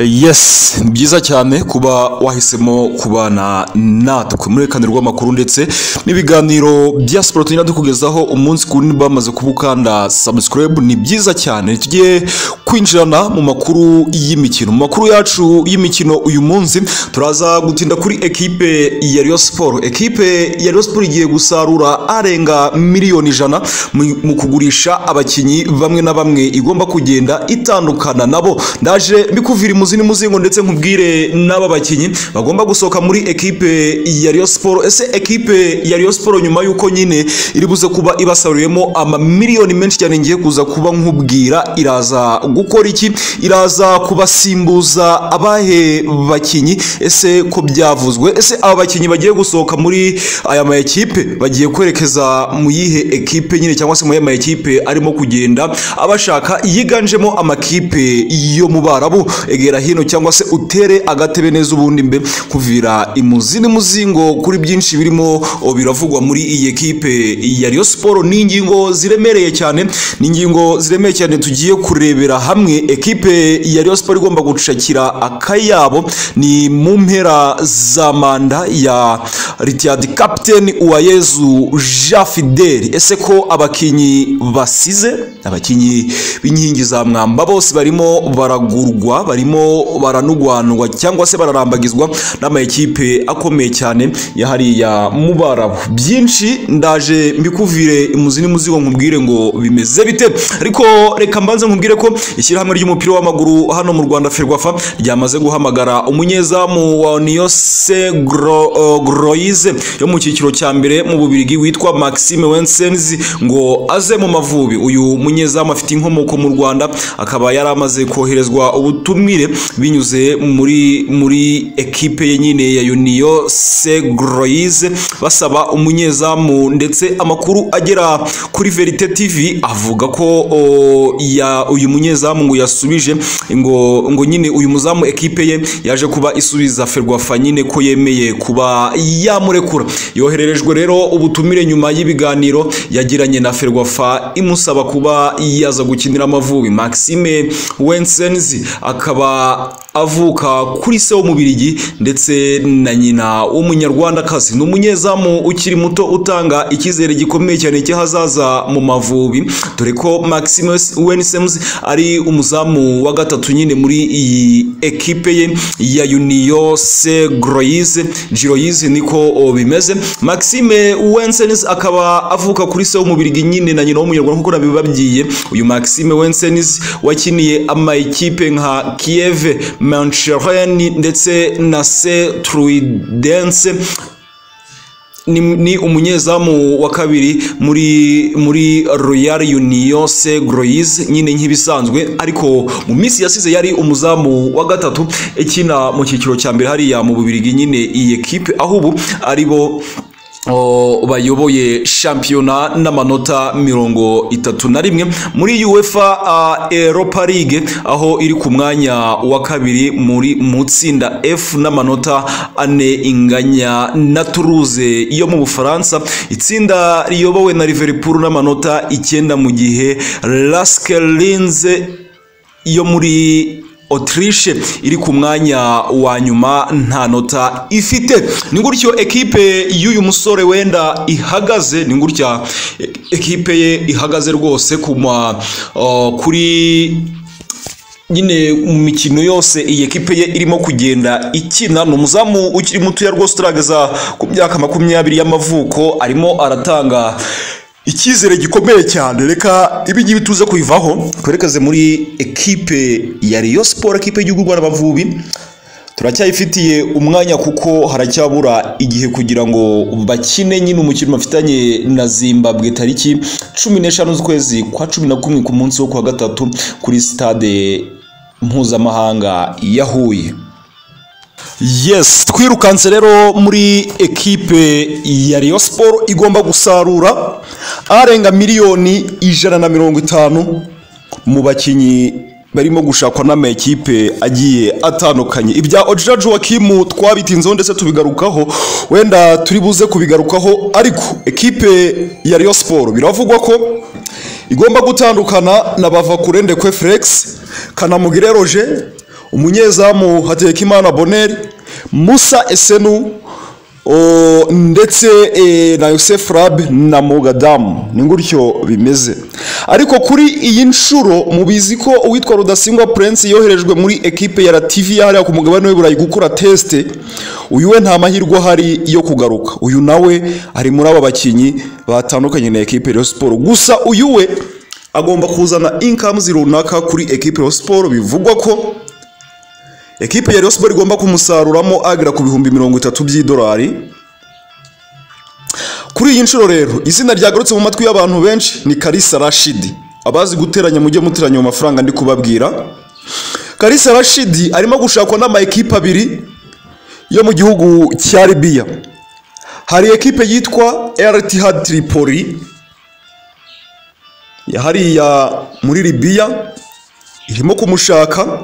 yes ni byiza cyane kuba wahisemo kubana natwe muri kanirwa amakuru ndetse n'ibiganiro bya siporo tugenda dukugezaho umunsi ku wundi bamaze kubukanda subscribe ni byiza cyane tujye kwinjirana mu makuru y'imikino mu makuru yacu y'imikino uyu munsi turaza gutinda kuri ekipe ya Rayon Sport ekipe ya Rayon Sport igiye gusarura arenga miliyoni ijana mu- mu kugurisha abakinnyi bamwe na bamwe igomba kugenda itandukana nabo ndaje mbikuvira imuzi n'umuzingo ndetse nkubwire n'aba bakinnyi bagomba gusohoka muri ekipe ya Rayon Sport ese ekipe ya Rayon Sport nyuma y'uko nyine iri buze kuba ibasaruriyemo amamiliyoni menshi cyane ngiye kuza kuba nkubwira iraza gukora iki iraza kubasimbuza abahe bakinnyi ese ko byavuzwe ese aba bakinnyi bagiye gusohoka muri aya ma ekipe bagiye kwerekeza mu yihe ekipe nyine cyangwa se mu ma ekipe arimo kugenda abashaka yiganjemo amakipe yo mu barabu egera hino cyangwa se utere agatebe neza ubundi mbe kuvira imuzi n'umuzingo kuri byinshi birimo o, biravugwa muri iyi ekipe ya Rayon Sport ni ingingo ziremereye cyane ni ingingo ziremereye cyane tugiye kurebera hamwe ekipe ya Rayon Sport igomba gucakira akayabo ni mu mpera za manda ya Retired Captain Uwayezu Jean Fidel ese ko abakinnyi basize abakinnyi b'inkingi za mwamba bose barimo baragurwa barimo baranugwanugwa cyangwa se bararambagizwa n'amakipe akomeye cyane ya hariya mu Barabu byinshi ndaje mbikuvire imuzi n'umuzigo nkubwire ngo bimeze bite ariko reka mbanze nkubwire ko ishyirahamwe ry'umupira w'amaguru hano mu Rwanda Ferwafa ryamaze guhamagara umunyezamu wa Niyose Gro- uh, Groise yo mu cyiciro cya mbere mu Bubirigi witwa Maxime Wensenzi ngo aze mu Mavubi uyu munyezamu afite inkomoko mu Rwanda akaba yari amaze koherezwa ubutumire binyuze muri muri ekipe ye nyine ya Union Segroise basaba umunyezamu ndetse amakuru agera kuri Verite TV avuga ko o, ya uyu munyezamu ngo yasubije ngo ngo nyine uyu muzamu ekipe ye yaje kuba isubiza Ferwafa nyine ko yemeye kuba yamurekura yohererejwe rero ubutumire nyuma y'ibiganiro yagiranye na Ferwafa imusaba kuba yaza gukinira Amavubi Maxime Wensenzi akaba avuka kuri se w'umubirigi ndetse na nyina w'umunyarwandakazi ni umunyezamu ukiri muto utanga icyizere gikomeye cyane cy'ahazaza mu mavubi dore ko maximus wenisems ari umuzamu wa gatatu nyine muri iyi ekipe ye ya uniyo se groise giroise niko o, bimeze maxime wensens akaba avuka kuri se w'umubirigi nyine na nyina w'umunyarwanda nk'uko nabibabwiye uyu maxime wensens wakiniye amakipe nka kiev manchereni ndetse na se truidense ni, ni umunyezamu wa kabiri muri muri Royal Union se Groise nyine nk'ibisanzwe ariko mu minsi yasize yari umuzamu wa gatatu ikina mu cyiciro cya mbere hariya mu Bubirigi nyine iyi ekipe aho ubu ari bo o, bayoboye shampiyona n'amanota mirongo itatu na rimwe muri UEFA uh, Europa League aho iri ku mwanya wa kabiri muri mu tsinda F n'amanota ane inganya na Toulouse yo mu Bufaransa itsinda riyobowe na Liverpool n'amanota icyenda mu gihe Lask Linz yo muri Autriche iri ku mwanya wa nyuma nta nota ifite ni gutyo ekipe y'uyu musore wenda ihagaze ni gutya ekipe ye ihagaze rwose ku ma uh, kuri nyine mu mikino yose iyi ekipe ye irimo kugenda ikina ni umuzamu ukiri mutoya rwose utarageza ku myaka makumyabiri y'amavuko arimo aratanga icyizere gikomeye cyane reka ibingibi tuze kubivaho twerekeze muri ekipe ya Rayon Sport ekipe y'igihugu Rwanda Amavubi turacyayifitiye umwanya kuko haracyabura igihe kugira ngo bakine nyine umukino bafitanye na zimbabwe tariki cumi n'eshanu z'ukwezi kwa cumi na kumwe ku munsi wo kuwa gatatu kuri sitade mpuzamahanga ya huye yes twirukanse rero muri ekipe ya Rayon Sport igomba gusarura arenga miliyoni ijana na mirongo itanu mu bakinnyi barimo gushakwa n'amakipe agiye atandukanye ibya Ojira Joakim twabitinzeho ndetse tubigarukaho wenda turi buze kubigarukaho ariko ekipe ya Rayon Sport biravugwa ko igomba gutandukana na Bavakurende Kwe Felix Kanamugire Roger umunyezamu hatekimana boneri musa esenu o, ndetse e, na yosef rab na mogadamu ni gutyo bimeze ariko kuri iyi nshuro mubizi ko uwitwa rudasingwa prince yoherejwe muri ekipe ya lativia hariya ku mugabane w'iburayi gukora tesite uyu we nta mahirwe ahari yo kugaruka uyu nawe ari muri aba bakinnyi batandukanye na ekipe ya siporo gusa uyu we agomba kuzana inkamuzi runaka kuri ekipe ya siporo bivugwa ko ekipe ya Rayon Sports igomba kumusaruramo agera ku bihumbi mirongo itatu by'idolari kuri iyi nshuro rero izina ryagarutse mu matwi y'abantu benshi ni Kalisa Rashidi abazi guteranya mujye muteranya mu mafaranga ndi kubabwira Kalisa Rashidi arimo gushakwa n'ama ekipe abiri yo mu gihugu cya Libya hari ekipe yitwa Al Ittihad Tripoli ya hariya muri Libya irimo kumushaka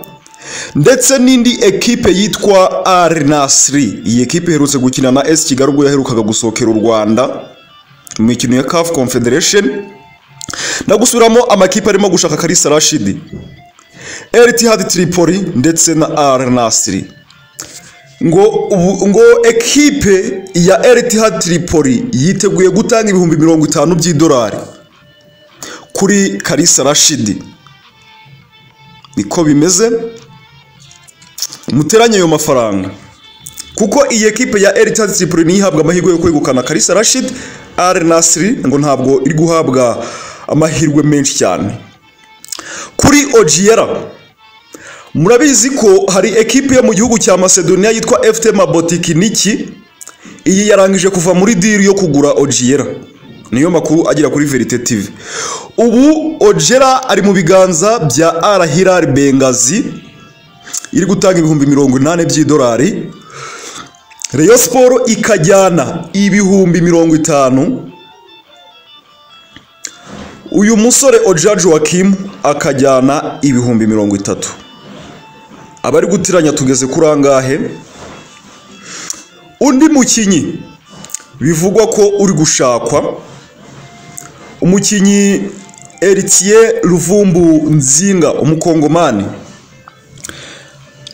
ndetse n'indi ekipe yitwa Al Nassr iyi ekipe iherutse gukina na S Kigali ubwo yaherukaga gusohokera u Rwanda mu mikino ya CAF Confederation no gusubiramo amakipe arimo gushaka Kalisa Rashidi Al Ittihad Tripoli ndetse na Al Nassr ngo ubu- ngo ekipe ya Al Ittihad Tripoli yiteguye gutanga ibihumbi mirongo itanu by'idolari kuri Kalisa Rashidi niko bimeze muteranye ayo mafaranga kuko iyi ekipe ya El Ittihad Tripoli niyo ihabwa amahirwe yo kwegukana Kalisa Rashid Al Nassr ngo ntabwo iri guhabwa amahirwe menshi cyane kuri Ogiera murabizi ko hari ekipe yo mu gihugu cya Macedonia yitwa FT Mabotikiniki iyi yarangije kuva muri diri yo kugura Ogiera niyo makuru agera kuri Verite TV ubu Ogiera ari mu biganza bya Al Hilal Benghazi iri gutanga ibihumbi mirongo inani by'idolari Rayon Sport ikajyana ibihumbi mirongo itanu uyu musore Oja Joachim akajyana ibihumbi mirongo itatu abari gutiranya tugeze kuri angahe undi mukinnyi bivugwa ko uri gushakwa umukinnyi Eritier Ruvumbu Nzinga umukongomani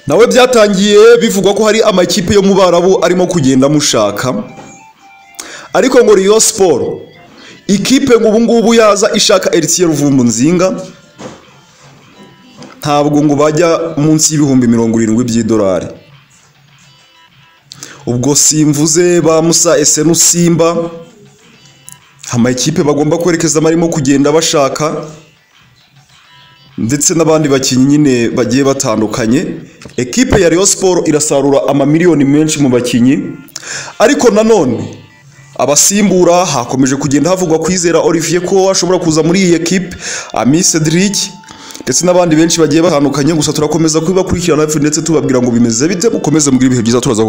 nawe byatangiye bivugwa ko hari amakipe yo mu barabu arimo kugenda amushaka ariko ngo Rayon Sport ikipe ngo ubu ngubu yaza ishaka Eritier Ruvumbu Nzinga ntabwo ngo bajya munsi y'ibihumbi mirongo irindwi by'idolari ubwo simvuze ba Musa Esenu Simba amakipe bagomba kwerekezamo arimo kugenda bashaka ndetse n'abandi bakinnyi nyine bagiye batandukanye ekipe ya Rayon Sport irasarura amamiliyoni menshi mu bakinnyi ariko nanone abasimbura hakomeje kugenda havugwa kwizera Olivier ko ashobora kuza muri iyi ekipe Ami Cedric ndetse n'abandi benshi bagiye batandukanye gusa turakomeza kubibakurikirana hafi ndetse tubabwira ngo bimeze bite mukomeze mugira ibihe byiza turaza